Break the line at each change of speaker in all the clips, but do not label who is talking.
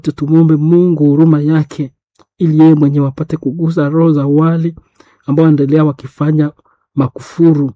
Tumwombe Mungu huruma yake, ili yeye mwenyewe apate kugusa roho za wale ambao wanaendelea wakifanya makufuru.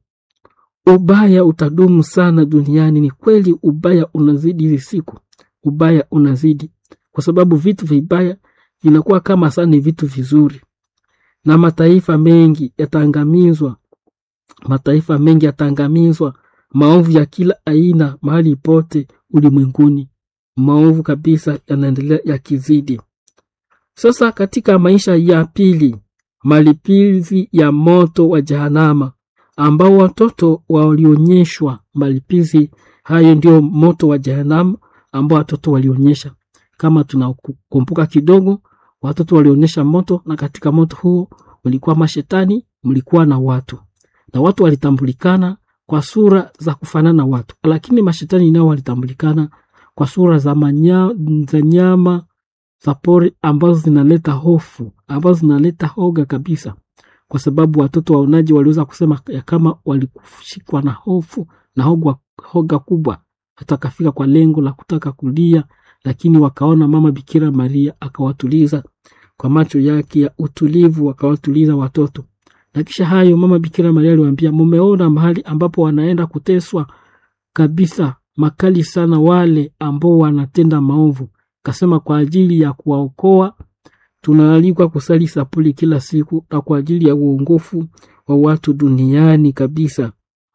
Ubaya utadumu sana duniani. Ni kweli, ubaya unazidi hizi siku, ubaya unazidi kwa sababu vitu vibaya vinakuwa kama sana ni vitu vizuri, na mataifa mengi yataangamizwa, mataifa mengi yataangamizwa, maovu ya kila aina mahali pote ulimwenguni, maovu kabisa yanaendelea yakizidi. Sasa katika maisha ya pili, malipizi ya moto wa Jahanama ambao watoto walionyeshwa malipizi hayo, ndio moto wa Jahanama ambao watoto walionyesha. Kama tunakumbuka kidogo, watoto walionyesha moto, na katika moto huo mlikuwa mashetani, mlikuwa na watu, na watu walitambulikana kwa sura za kufanana na watu, lakini mashetani nao walitambulikana kwa sura za, manya, za nyama za pori ambazo zinaleta hofu, ambazo zinaleta hoga kabisa, kwa sababu watoto waonaji waliweza kusema ya kama walikushikwa na hofu na hoga, hoga kubwa, hata akafika kwa lengo la kutaka kulia, lakini wakaona mama Bikira Maria akawatuliza kwa macho yake ya utulivu, akawatuliza watoto. Na kisha hayo mama Bikira Maria aliwaambia, mumeona mahali ambapo wanaenda kuteswa kabisa makali sana wale ambao wanatenda maovu. Kasema kwa ajili ya kuwaokoa tunaalikwa kusali sapuli kila siku na kwa ajili ya uongofu wa watu duniani kabisa.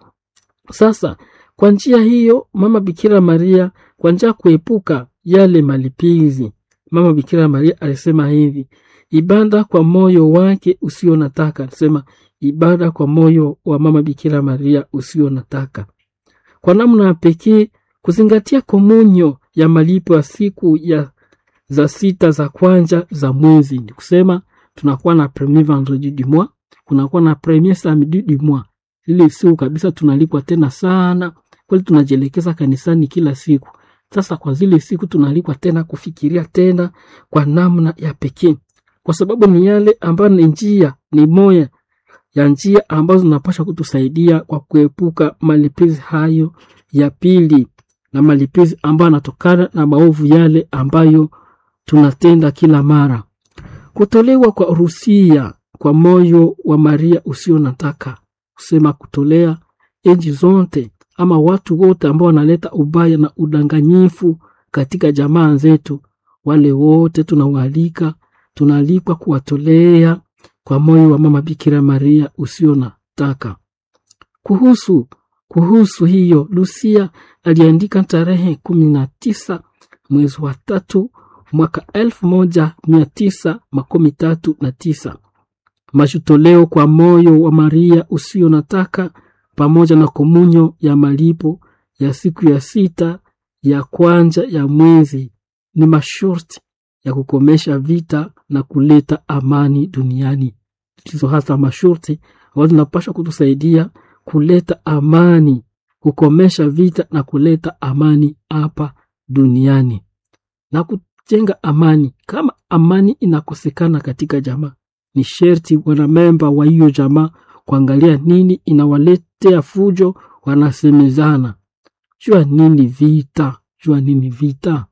Sasa kwa njia hiyo mama Bikira Maria, kwa njia kuepuka yale malipizi, mama Bikira Maria alisema hivi: ibada kwa moyo wake usio nataka. Alisema ibada kwa moyo wa mama Bikira Maria usio nataka, kwa namna ya pekee kuzingatia komunyo ya malipo ya siku ya za sita za kwanza za mwezi. Ni kusema tunakuwa na premier vendredi du mois, kunakuwa na premier samedi du mois. Ile siku kabisa tunalipwa tena sana kweli, tunajielekeza kanisani kila siku. Sasa kwa zile siku tunalikwa tena kufikiria tena kwa namna ya pekee, kwa sababu ni yale ambayo ni njia, ni moya ya njia ambazo zinapaswa kutusaidia kwa kuepuka malipizi hayo ya pili, na malipizi ambayo yanatokana na maovu yale ambayo tunatenda kila mara. Kutolewa kwa rusia kwa moyo wa Maria usio nataka, kusema kutolea enji zote ama watu wote ambao wanaleta ubaya na udanganyifu katika jamaa zetu, wale wote tunawaalika, tunaalikwa kuwatolea kwa moyo wa mama Bikira Maria usio nataka. Kuhusu kuhusu hiyo, Lucia aliandika tarehe kumi na tisa mwezi wa tatu mwaka elfu moja mia tisa makumi tatu na tisa majutoleo kwa moyo wa Maria usio nataka pamoja na komunyo ya malipo ya siku ya sita ya kwanza ya mwezi ni masharti ya kukomesha vita na kuleta amani duniani. Hizo hasa masharti ambazo zinapaswa kutusaidia kuleta amani, kukomesha vita na kuleta amani hapa duniani na kujenga amani. Kama amani inakosekana katika jamaa, ni sherti wanamemba wa hiyo jamaa kuangalia nini inawaletea fujo, wanasemezana jua nini vita, jua nini vita.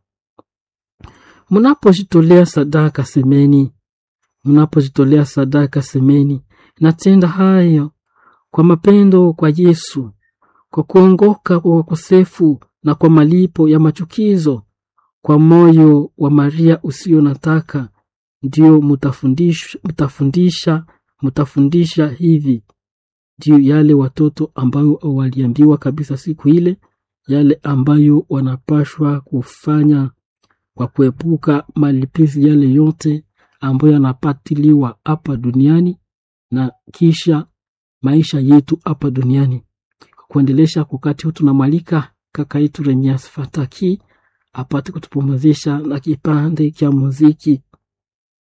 Mnapojitolea sadaka semeni, mnapojitolea sadaka semeni, natenda hayo kwa mapendo kwa Yesu, kwa kuongoka kwa wakosefu na kwa malipo ya machukizo, kwa moyo wa Maria usio nataka, ndio mutafundisha, mutafundisha, mutafundisha hivi ndio yale watoto ambayo waliambiwa kabisa siku ile, yale ambayo wanapashwa kufanya kwa kuepuka malipizi yale yote ambayo yanapatiliwa hapa duniani na kisha maisha yetu hapa duniani. Kuendelesha wakati huu, tunamwalika kaka yetu Remias Fataki apate kutupumzisha na kipande cha muziki